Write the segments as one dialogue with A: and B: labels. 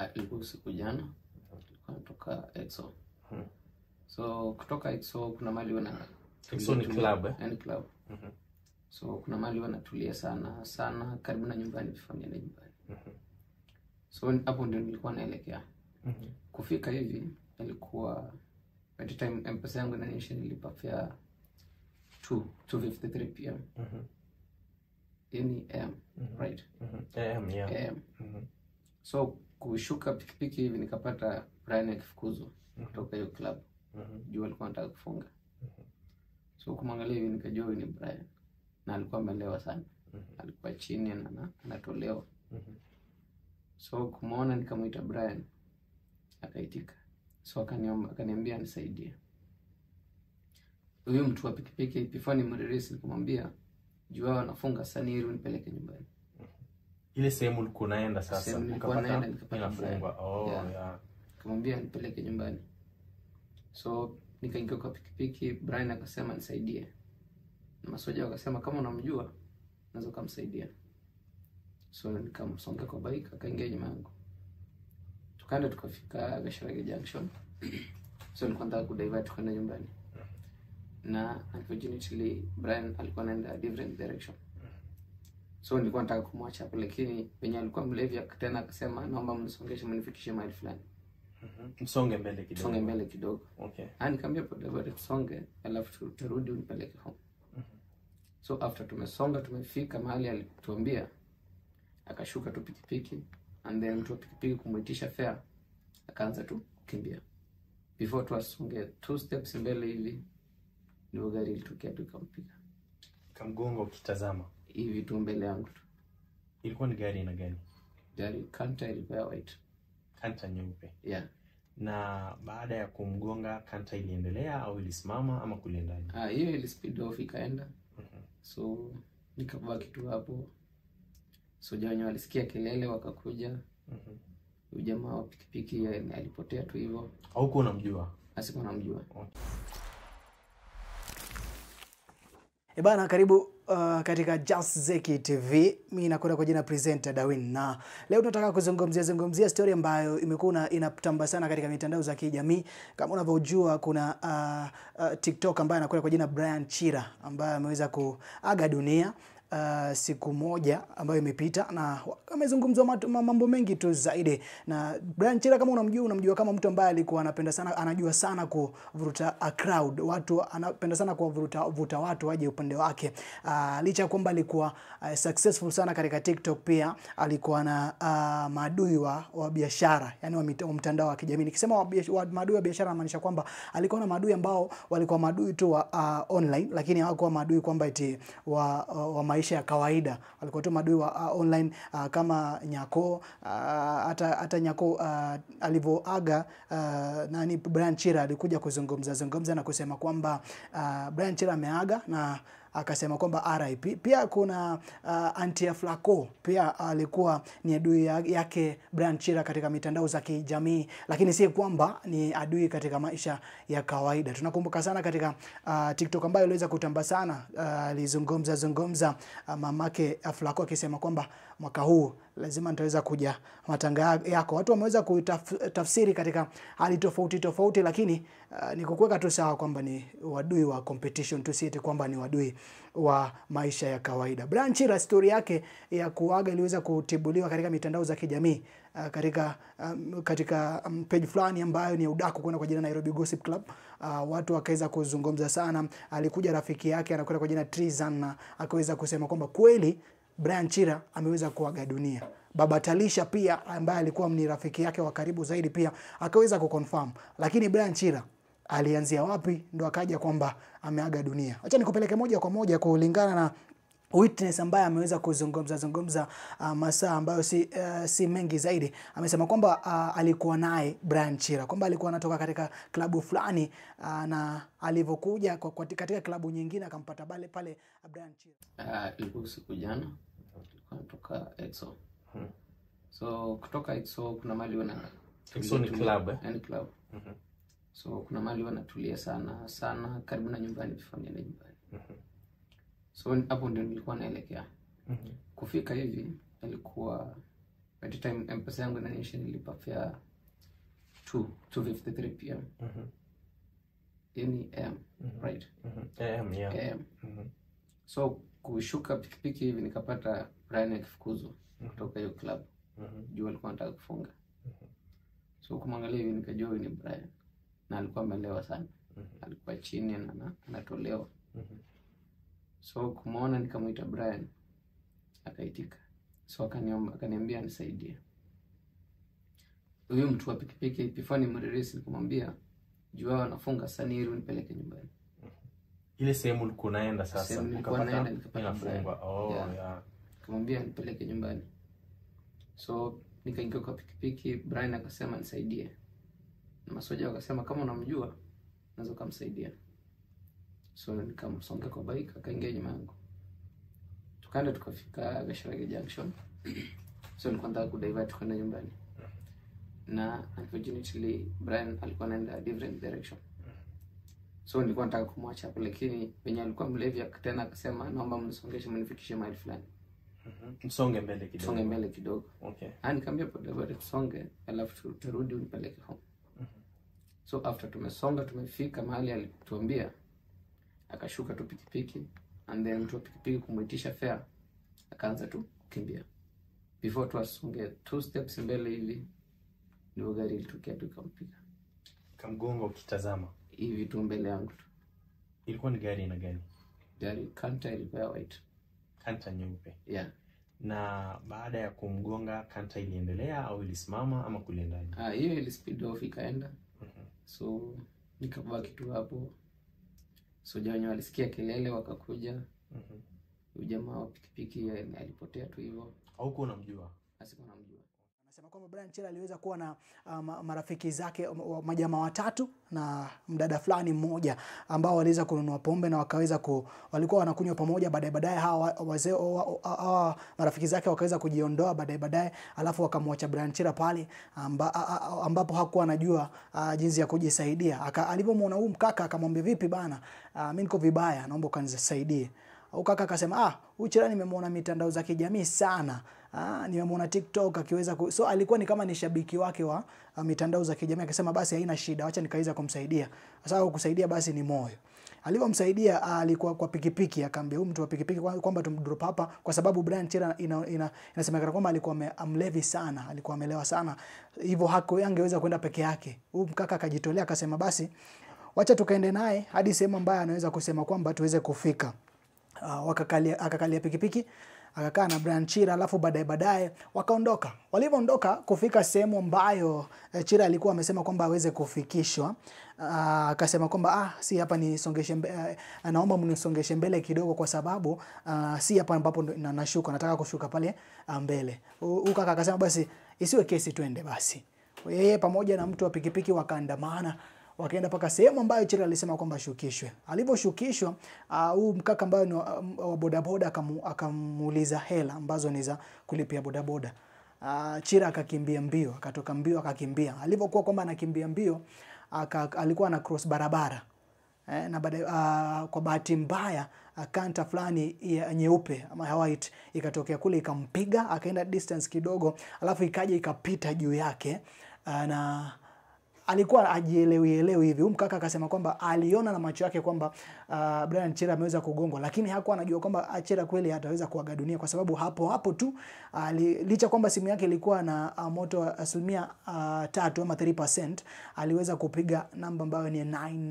A: Uh, ilikuwa usiku jana, tulikuwa natoka EXO.
B: Mhm.
A: So kutoka EXO kuna mali wana
B: EXO ni club, eh?
A: yani club.
B: Mhm.
A: So kuna mali wanatulia sana sana karibu na nyumbani before niende nyumbani.
B: Mhm.
A: So hapo ndio nilikuwa naelekea.
B: Mhm.
A: Kufika hivi ilikuwa by the time M-Pesa yangu inaonyesha nilipa fare 2 2:53 pm.
B: Mhm.
A: Yani AM,
B: Mhm.
A: right?
B: Mhm. AM, yeah.
A: AM.
B: Mhm.
A: So kushuka pikipiki hivi nikapata Brian akifukuzwa
B: Mhm.
A: kutoka hiyo club.
B: Mhm.
A: Juu alikuwa anataka kufunga.
B: Mhm.
A: So kumwangalia hivi nikajua huyu ni Brian. Na alikuwa amelewa sana.
B: Mhm.
A: Alikuwa chini na na- anatolewa.
B: Mhm.
A: So kumwona nikamwita Brian. Akaitika. So akaniomba akaniambia nisaidie. Huyu mtu wa pikipiki before nimrelease nikamwambia juu wao wanafunga sasa ni ili unipeleke nyumbani.
B: ile sehemu ulikuwa unaenda sasa
A: Sehemu nilikuwa
B: ukapata
A: naenda nikapata
B: inafungwa oh,
A: Yeah.
B: yeah.
A: Nikamwambia nipeleke nyumbani. So nikaingia kwa pikipiki, Brian akasema nisaidie. Na masoja wakasema kama unamjua unaweza ukamsaidia. So nikamsonga kwa bike akaingia nyuma yangu. Tukaenda tukafika Gasharage Junction. So nilikuwa nataka kudivert kwenda nyumbani. Na unfortunately Brian alikuwa anaenda different direction. So nilikuwa nataka kumwacha hapo lakini penye alikuwa mlevi tena akasema naomba mnisongeshe mnifikishe mahali fulani.
B: Mhm. msonge mbele kidogo
A: Tusonge mbele kidogo.
B: okay
A: Ah, nikamwambia bodaboda tusonge, alafu tu- turudi unipeleke home. So after tumesonga tumefika mahali alituambia, akashuka tu pikipiki and then mtu wa pikipiki kumwitisha fare, akaanza tu kukimbia. Before tu asonge two steps mbele hivi, ndio gari ilitokea tu ikampiga
B: kamgongo ukitazama
A: hivi tu mbele yangu tu.
B: ilikuwa ni gari na gani
A: Gari kanta ilikuwa ya white.
B: kanta nyeupe
A: Yeah.
B: na baada ya kumgonga kanta iliendelea au ilisimama ama kuliendaje
A: Ah, hiyo ili speed off ikaenda.
B: Mhm.
A: So nikabaki tu hapo. So wenyewe walisikia kelele wakakuja.
B: Mhm.
A: Huyu jamaa wa pikipiki yeye alipotea tu hivyo,
B: haukuwa unamjua
A: asikuwa namjua.
C: E bana, karibu uh, katika Just Zeki TV. Mimi nakwenda kwa jina presenter Dawin, na leo tunataka kuzungumzia zungumzia story ambayo imekuwa inatamba sana katika mitandao za kijamii. Kama unavyojua kuna uh, uh, TikTok ambaye anakwenda kwa jina Brian Chira ambaye ameweza kuaga dunia uh, siku moja ambayo imepita na amezungumzwa matu- ma- mambo mengi tu zaidi. Na Brian Chira kama unamjua, unamjua kama mtu ambaye alikuwa anapenda sana, anajua sana kuvuruta a crowd, watu anapenda sana kuwavuruta vuta watu waje upande wake. Uh, licha ya kwamba alikuwa uh, successful sana katika TikTok, pia alikuwa na uh, maadui wa, wa biashara yani wa, mita- wa mtandao wa kijamii. Nikisema wa, biash- wa maadui wa biashara namaanisha kwamba alikuwa na maadui ambao walikuwa maadui tu wa uh, online, lakini hawakuwa maadui kwamba eti wa, wa, wa maisha ya kawaida. Walikuwa tu maadui wa uh, online uh, kama Nyako uh, hata hata Nyako uh, alivyoaga uh, nani Brian Chira alikuja kuzungumza zungumza na kusema kwamba uh, Brian Chira ameaga na akasema kwamba RIP. Pia kuna uh, Antia Flaco pia alikuwa ni adui ya- yake Brian Chira katika mitandao za kijamii, lakini si kwamba ni adui katika maisha ya kawaida. Tunakumbuka sana katika uh, TikTok ambayo iliweza kutamba sana, uh, alizungumza zungumza uh, mamake uh, Flaco akisema kwamba mwaka huu lazima nitaweza kuja matanga yako. Watu wameweza kutafsiri katika hali tofauti tofauti, lakini uh, ni kukuweka tu sawa kwamba ni wadui wa competition tu, si eti kwamba ni wadui wa maisha ya kawaida. Brian Chira story yake ya kuaga iliweza kutibuliwa katika mitandao za kijamii uh, katika um, katika um, page fulani ambayo ni ya udaku kwenda kwa jina Nairobi Gossip Club. Uh, watu wakaweza kuzungumza sana. Alikuja rafiki yake anakwenda kwa jina Trizan na akaweza kusema kwamba kweli Brian Chira ameweza kuaga dunia. Baba Talisha pia ambaye alikuwa ni rafiki yake wa karibu zaidi pia akaweza kuconfirm, lakini Brian Chira alianzia wapi ndo akaja kwamba ameaga dunia. Acha nikupeleke moja kwa moja kulingana na witness ambaye ameweza kuzungumza zungumza uh, masaa ambayo si, uh, si mengi zaidi. Amesema kwamba uh, alikuwa naye Brian Chira kwamba alikuwa anatoka katika klabu fulani uh, na alivyokuja kwa- kwa- katika klabu nyingine akampata pale pale Brian Chira.
A: Uh, ilikuwa usiku jana, tulikuwa natoka EXO.
B: Mhm.
A: So kutoka EXO kuna mali wana
B: EXO ni club, eh?
A: yani club.
B: Mhm.
A: So kuna mali wanatulia sana sana karibu na nyumbani before niende nyumbani.
B: Mhm.
A: So hapo ndio nilikuwa naelekea.
B: Mhm.
A: Kufika hivi ilikuwa by the time mpesa yangu inaniisha nilipa fare 2 253 pm
B: Mhm.
A: yani am
B: Mhm.
A: right
B: Mhm. AM, yeah.
A: am
B: Mhm.
A: so kushuka pikipiki hivi nikapata Brian akifukuzwa kutoka hiyo club
B: Mhm.
A: juu alikuwa anataka kufunga so kumwangalia hivi nikajua huyu ni Brian na alikuwa amelewa sana
B: Mhm.
A: alikuwa chini na ana- anatolewa
B: Mhm.
A: so kumwona nikamwita Brian akaitika so akaniomba akaniambia nisaidie huyu mtu wa pikipiki before nimrelease nikamwambia juu wao wanafunga sani ili unipeleke nyumbani
B: ile sehemu ulikuwa unaenda sasa
A: Sehemu nilikuwa
B: ukapata
A: naenda nikapata
B: inafungwa oh,
A: Yeah.
B: yeah.
A: nikamwambia nipeleke nyumbani so nikaingia kwa pikipiki Brian akasema nisaidie na masoja wakasema kama unamjua naweza ukamsaidia so nikamsonga kwa bike akaingia nyuma yangu tukaenda tukafika Gasharage Junction so nilikuwa nataka kudivert kwenda nyumbani na unfortunately Brian alikuwa anaenda different direction so nilikuwa nataka kumwacha hapo lakini venye alikuwa mlevi tena akasema naomba mnisongeshe mnifikishe mahali fulani
B: Mhm. msonge mbele kidogo
A: songe mbele kidogo
B: okay
A: Ah, nikaambia bodaboda tusonge alafu tu- turudi unipeleke home so after tumesonga tumefika mahali alituambia akashuka tu pikipiki and then mtu wa pikipiki kumwitisha fare akaanza tu kukimbia before tu asonge two steps mbele hivi ndio gari ilitokea tu ikampiga
B: kamgonga ukitazama
A: hivi tu mbele yangu tu
B: ilikuwa ni gari na gani
A: gari kanta ilikuwa ya white
B: kanta nyeupe
A: yeah
B: na baada ya kumgonga kanta iliendelea au ilisimama ama kuliendaje
A: Ah, hiyo ili speed off ikaenda
B: Mhm.
A: so nikabaki tu hapo soja wenye walisikia kelele wakakuja
B: Mhm.
A: huyu jamaa wa pikipiki eh, alipotea tu hivyo
B: haukuwa unamjua
A: asikuwa namjua
C: Anasema kwamba Brian Chela aliweza kuwa na uh, ma- marafiki zake wa- majamaa watatu na mdada fulani mmoja ambao waliweza kununua pombe na wakaweza ku, walikuwa wanakunywa pamoja. Baadaye baadaye hawa wazee wa- hawa marafiki zake wakaweza kujiondoa baadaye baadaye, alafu wakamwacha Brian Chela pale amba, a- a- ambapo hakuwa anajua uh, jinsi ya kujisaidia. Aka- Alipomwona huyu mkaka akamwambia, vipi bana, uh, mimi niko vibaya, naomba ukanisaidie. Au kaka akasema ah, huyu Chela nimemwona mitandao za kijamii sana. Ah, nimemwona TikTok akiweza ku... so alikuwa ni kama ni shabiki wake wa uh, mitandao za kijamii akasema basi haina shida, acha nikaweza kumsaidia. Sasa kusaidia basi ni moyo. Alivyomsaidia ah, alikuwa kwa pikipiki, akaambia huyu mtu wa pikipiki kwa- kwamba tumdrop hapa kwa sababu Brian Chera ina, ina, inasemekana kwamba alikuwa ame- amlevi sana, alikuwa amelewa sana. Hivyo hako angeweza kwenda peke yake. Huyu mkaka akajitolea akasema basi wacha tukaende naye hadi sehemu ambayo anaweza kusema kwamba tuweze kufika. Uh, wakakalia akakalia pikipiki akakaa na Brian Chira, alafu baadaye baadaye wakaondoka. Walivyoondoka kufika sehemu ambayo eh, Chira alikuwa amesema kwamba aweze kufikishwa, ah, akasema kwamba ah, si hapa nisongeshe mbe, uh, naomba mnisongeshe mbele kidogo, kwa sababu ah, si hapa ambapo ndo- na, nashuka, nataka kushuka pale ah, mbele. Huyu kaka akasema basi isiwe kesi, twende basi. Yeye pamoja na mtu wa pikipiki wakaandamana wakaenda mpaka sehemu ambayo Chira alisema kwamba ashukishwe. Alivyoshukishwa ah, huu mkaka ambaye ni wa wa bodaboda akamu- akamuuliza hela ambazo ni za kulipia bodaboda. Uh, Chira akakimbia mbio, akatoka mbio akakimbia. Alivyokuwa kwamba anakimbia mbio aka, alikuwa ana cross barabara eh, na baadaye uh, kwa bahati mbaya uh, kanta fulani ya nyeupe ama ya white ikatokea kule ikampiga, akaenda distance kidogo, alafu ikaja ikapita juu yake uh, na alikuwa ajielewi elewi hivi. Huyu mkaka akasema kwamba aliona na macho yake kwamba uh, Brian Chera ameweza kugongwa, lakini hakuwa anajua kwamba Chera kweli ataweza kuaga dunia, kwa sababu hapo hapo tu uh, licha kwamba simu yake ilikuwa na uh, moto wa asilimia uh, tatu ama 3%, aliweza kupiga namba ambayo ni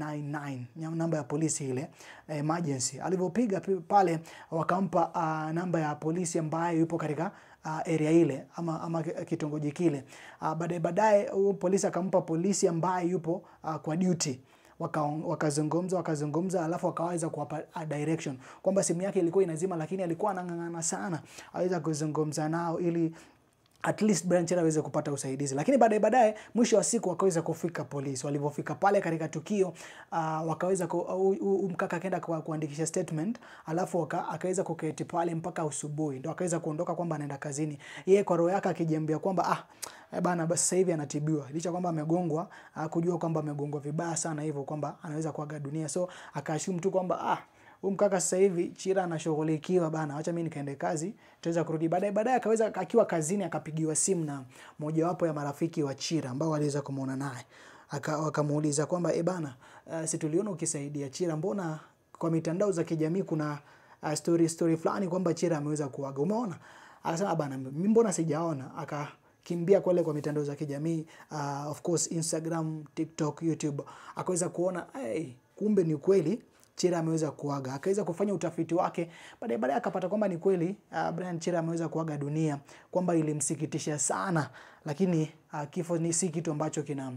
C: 999 ya namba ya polisi ile emergency. Alivyopiga pi- pale wakampa uh, namba ya polisi ambayo yupo katika uh, area ile ama, ama kitongoji kile. Uh, baadaye baadaye huyu polisi akampa polisi ambaye yupo uh, kwa duty Waka- wakazungumza wakazungumza, alafu wakaweza kuwapa uh, direction kwamba simu yake ilikuwa inazima, lakini alikuwa anang'ang'ana sana aweza kuzungumza nao ili at least Brian Chera aweze kupata usaidizi, lakini baadaye baadaye, mwisho wa siku wakaweza kufika polisi. Walivyofika pale katika tukio uh, wakaweza ku, uh, huyu- huyu mkaka akaenda ku, kuandikisha statement, alafu waka, akaweza kuketi pale mpaka asubuhi, ndo akaweza kuondoka kwamba anaenda kazini. Yeye kwa roho yake akijiambia kwamba ah, eh bana, basi sasa hivi anatibiwa, licha kwamba amegongwa, uh, kujua kwamba amegongwa vibaya sana hivyo kwamba anaweza kuaga dunia, so akaashumu tu kwamba ah huyu mkaka sasa hivi Chira anashughulikiwa bana, acha mimi nikaende kazi, tuweza kurudi baadaye. Baadaye akaweza akiwa kazini akapigiwa simu na mojawapo ya marafiki wa Chira ambao waliweza kumuona naye aka wakamuuliza kwamba e bana, uh, si tuliona ukisaidia Chira, mbona kwa mitandao za kijamii kuna uh, story story fulani kwamba Chira ameweza kuaga, umeona? Akasema bana, mimi mbona sijaona? Akakimbia kule kwa mitandao za kijamii uh, of course Instagram, TikTok, YouTube, akaweza kuona hey, kumbe ni kweli Chira ameweza kuaga. Akaweza kufanya utafiti wake, baadaye baadaye akapata kwamba ni kweli uh, Brian Chira ameweza kuaga dunia, kwamba ilimsikitisha sana, lakini uh, kifo ni si kitu ambacho kina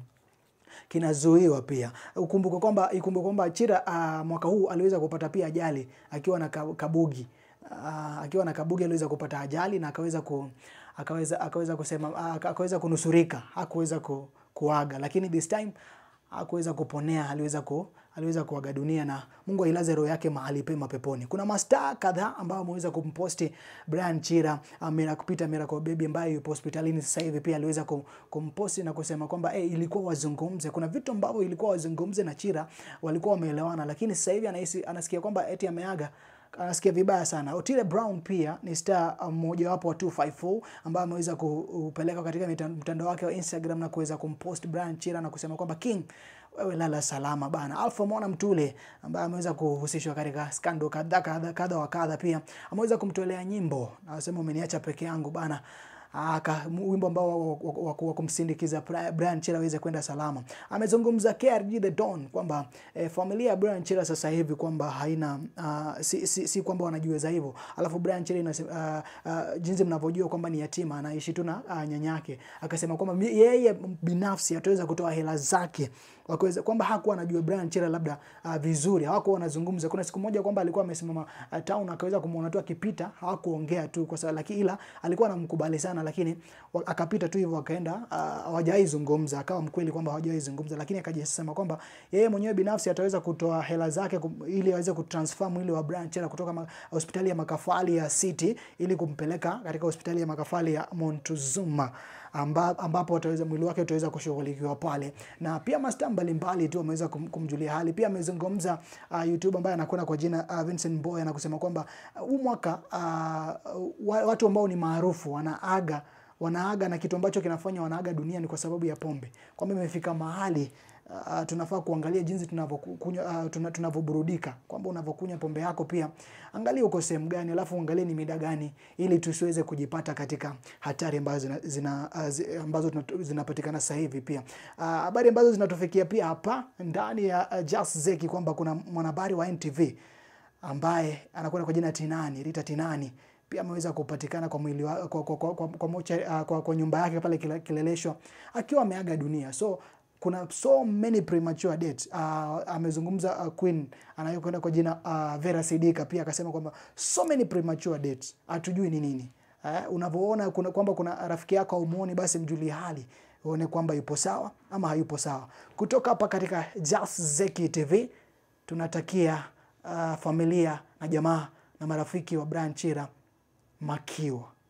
C: kinazuiwa pia. Ukumbuke kwamba ikumbuke kwamba Chira uh, mwaka huu aliweza kupata pia ajali akiwa na ka- kabugi uh, akiwa na kabugi aliweza kupata ajali na akaweza ku akaweza akaweza kusema uh, akaweza kunusurika, hakuweza ku, kuaga, lakini this time hakuweza kuponea, aliweza ku aliweza kuaga dunia na Mungu ailaze roho yake mahali pema peponi. Kuna mastaa kadhaa ambao wameweza kumposti Brian Chira amira kupita Miracle Baby ambaye yupo hospitalini sasa hivi, pia aliweza kum- kumposti na kusema kwamba hey, ilikuwa wazungumze. Kuna vitu ambavyo ilikuwa wazungumze na Chira, walikuwa wameelewana, lakini sasa hivi anahisi anasikia kwamba eti ameaga anasikia vibaya sana. Otile Brown pia ni star mmojawapo wa 254 ambaye ameweza kupeleka katika mita- mtandao wake wa Instagram na kuweza kumpost Brian Chira na kusema kwamba King wewe lala salama bana. Alpha Mwana Mtule ambaye ameweza kuhusishwa katika skando kadha kadha kadha wa kadha, pia ameweza kumtolea nyimbo, anasema umeniacha peke yangu bana aka wimbo ambao wa- wa- wa- wa- wa kumsindikiza Bri- Brian Chira aweze kwenda salama. Amezungumza KRG The Don kwamba eh, familia ya Brian Chira sasa hivi kwamba haina uh, si, si, si kwamba wanajiweza hivyo, alafu Brian Chira inasema uh, uh, jinsi mnavyojua kwamba ni yatima, anaishi tu na uh, nyanyake. Akasema kwamba mi- yeye binafsi ataweza kutoa hela zake wakaweza kwamba hakuwa anajua Brian Chira labda uh, vizuri, hawakuwa wanazungumza. Kuna siku moja kwamba alikuwa amesimama uh, town akaweza kumuona tu akipita, hawakuongea tu kwa sababu lakini ila alikuwa anamkubali sana, lakini wa- akapita tu hivyo akaenda, uh, hawajawahi zungumza, akawa mkweli kwamba hawajawahi zungumza, lakini akajisema kwamba yeye mwenyewe binafsi ataweza kutoa hela zake kum, ili aweze kutransfer mwili wa Brian Chira kutoka ma, hospitali ya makafali ya City ili kumpeleka katika hospitali ya makafali ya Montezuma amba, ambapo wataweza mwili wake utaweza kushughulikiwa pale, na pia masta mbalimbali tu wameweza kum, kumjulia hali. Pia amezungumza uh, YouTube ambaye anakwenda kwa jina uh, Vincent Boy na kusema kwamba uh, huu mwaka uh, wa- watu ambao ni maarufu wanaaga wanaaga na kitu ambacho kinafanya wanaaga dunia ni kwa sababu ya pombe, kwamba imefika mahali uh, tunafaa kuangalia jinsi tunavyokunywa uh, tuna- tunavyoburudika, kwamba unavyokunywa pombe yako pia angalia uko sehemu gani, alafu angalia ni mida gani, ili tusiweze kujipata katika hatari ambazo zina, zina, uh, zi, ambazo tunatu- zinapatikana sasa hivi. Pia Ah, habari ambazo zinatufikia pia hapa ndani ya uh, Just Zeki kwamba kuna mwanahabari wa NTV ambaye anakwenda kwa jina Tinani, Rita Tinani pia ameweza kupatikana kwa mwili wa, kwa, kwa, kwa, kwa, kwa, mocha, uh, kwa, kwa nyumba yake pale Kile- Kileleshwa akiwa ameaga dunia so kuna so many premature deaths. Uh, amezungumza uh, Queen anayokwenda kwa jina uh, Vera Sidika pia akasema kwamba so many premature deaths, hatujui ni nini. Uh, unavyoona kuna kwamba kuna rafiki yako haumuoni, basi mjulie hali uone kwamba yupo sawa ama hayupo sawa. Kutoka hapa katika Just Zeki TV tunatakia uh, familia na jamaa na marafiki wa Brian Chira makiwa